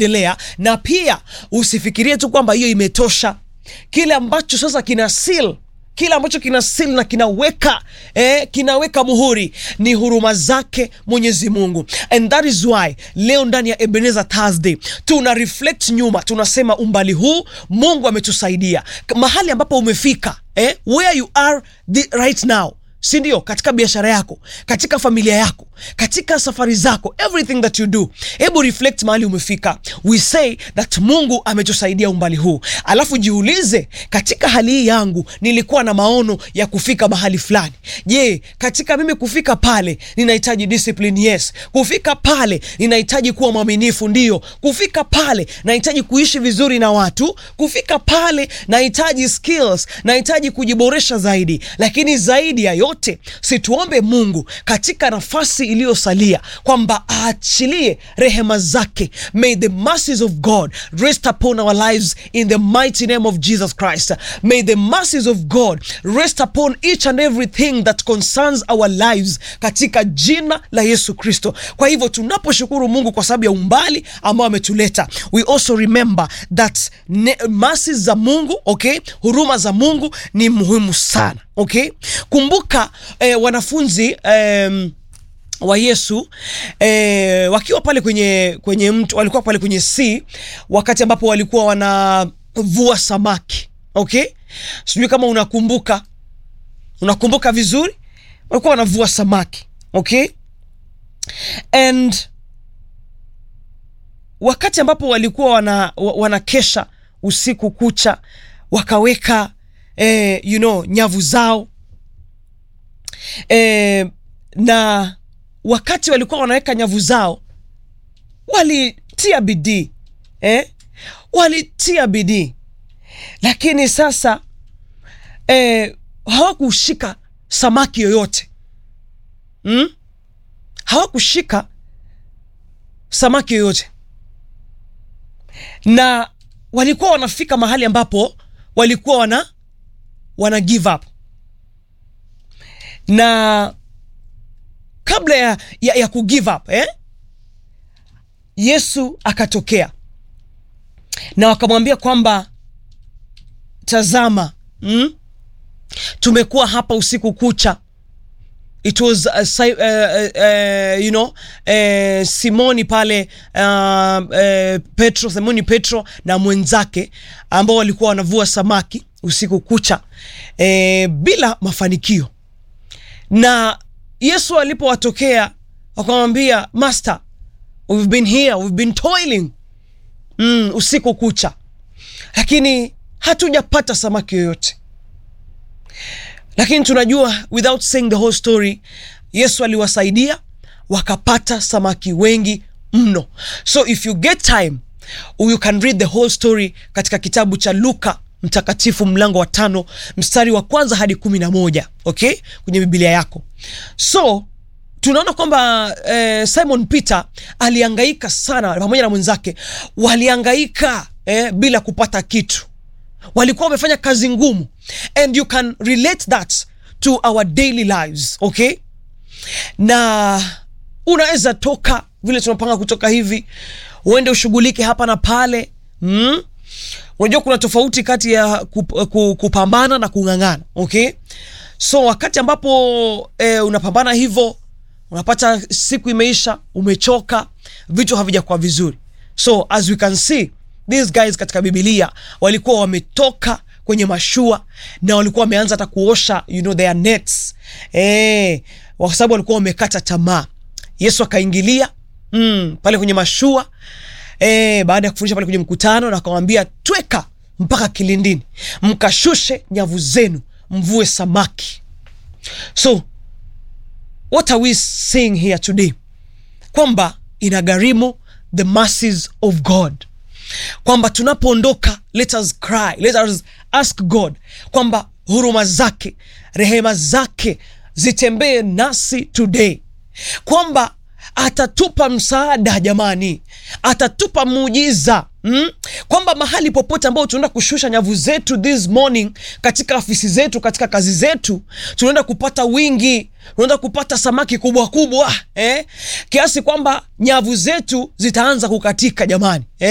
endelea, na pia usifikirie tu kwamba hiyo imetosha. Kile ambacho sasa kina seal kile ambacho kina seal na kinaweka eh, kinaweka muhuri ni huruma zake Mwenyezi Mungu, and that is why leo ndani ya Ebenezer Thursday tuna reflect nyuma, tunasema umbali huu Mungu ametusaidia mahali ambapo umefika eh, where you are the right now si ndio? Katika biashara yako, katika familia yako, katika safari zako, everything that you do, hebu reflect mahali umefika. We say that Mungu ametusaidia umbali huu, alafu jiulize, katika hali hii yangu nilikuwa na maono ya kufika mahali fulani. Je, katika mimi kufika pale ninahitaji discipline? Yes. Kufika pale ninahitaji kuwa mwaminifu? Ndio. Kufika pale nahitaji kuishi vizuri na watu? Kufika pale nahitaji skills, nahitaji kujiboresha zaidi, lakini zaidi ya yote situombe Mungu katika nafasi iliyosalia kwamba aachilie rehema zake. May the mercies of God rest upon our lives in the mighty name of Jesus Christ. May the mercies of God rest upon each and everything that concerns our lives katika jina la Yesu Kristo. Kwa hivyo tunaposhukuru Mungu kwa sababu ya umbali ambao ametuleta, we also remember that mercies za Mungu, okay, huruma za Mungu ni muhimu sana. Okay, kumbuka eh, wanafunzi eh, wa Yesu eh, wakiwa pale kwenye kwenye mto, walikuwa pale kwenye sea wakati ambapo walikuwa wanavua samaki. Okay, sijui kama unakumbuka, unakumbuka vizuri, walikuwa wanavua samaki. Okay, and wakati ambapo walikuwa wana, wanakesha usiku kucha wakaweka Eh, you know, nyavu zao eh, na wakati walikuwa wanaweka nyavu zao walitia bidii eh, walitia bidii, lakini sasa eh, hawakushika samaki yoyote hmm? hawakushika samaki yoyote, na walikuwa wanafika mahali ambapo walikuwa wana wana give up na kabla ya, ya, ya ku give up eh? Yesu akatokea na wakamwambia kwamba tazama, mm? tumekuwa hapa usiku kucha. It was uh, uh, uh, you know uh, Simoni pale uh, uh, Petro, Simoni Petro na mwenzake ambao walikuwa wanavua samaki usiku kucha e, bila mafanikio. Na Yesu alipowatokea wakamwambia, Master, we've been here, we've been toiling mm, usiku kucha, lakini hatujapata samaki yoyote. Lakini tunajua without saying the whole story, Yesu aliwasaidia wakapata samaki wengi mno. So if you get time you can read the whole story katika kitabu cha Luka mtakatifu mlango wa tano mstari wa kwanza hadi kumi na moja okay, kwenye Biblia yako. So tunaona kwamba eh, Simon Peter aliangaika sana pamoja na mwenzake, waliangaika eh, bila kupata kitu, walikuwa wamefanya kazi ngumu, and you can relate that to our daily lives okay, na unaweza toka vile tunapanga kutoka hivi, uende ushughulike hapa na pale mm? Unajua kuna tofauti kati ya kupambana na kung'ang'ana okay? So wakati ambapo e, unapambana hivyo, unapata siku imeisha, umechoka, vitu havijakuwa vizuri. So as we can see these guys katika Biblia walikuwa wametoka kwenye mashua na walikuwa wameanza hata kuosha you know, their nets e, kwa sababu walikuwa wamekata tamaa. Yesu akaingilia mm, pale kwenye mashua E, baada ya kufundisha pale kwenye mkutano na akamwambia tweka mpaka kilindini, mkashushe nyavu zenu mvue samaki. So what are we saying here today? Kwamba inagharimu the mercies of God, kwamba tunapoondoka, let us cry, let us ask God kwamba huruma zake, rehema zake zitembee nasi today, kwamba atatupa msaada jamani, atatupa muujiza mm? Kwamba mahali popote ambao tunaenda kushusha nyavu zetu this morning, katika afisi zetu, katika kazi zetu, tunaenda kupata wingi, tunaenda kupata samaki kubwa kubwa eh? Kiasi kwamba nyavu zetu zitaanza kukatika jamani eh?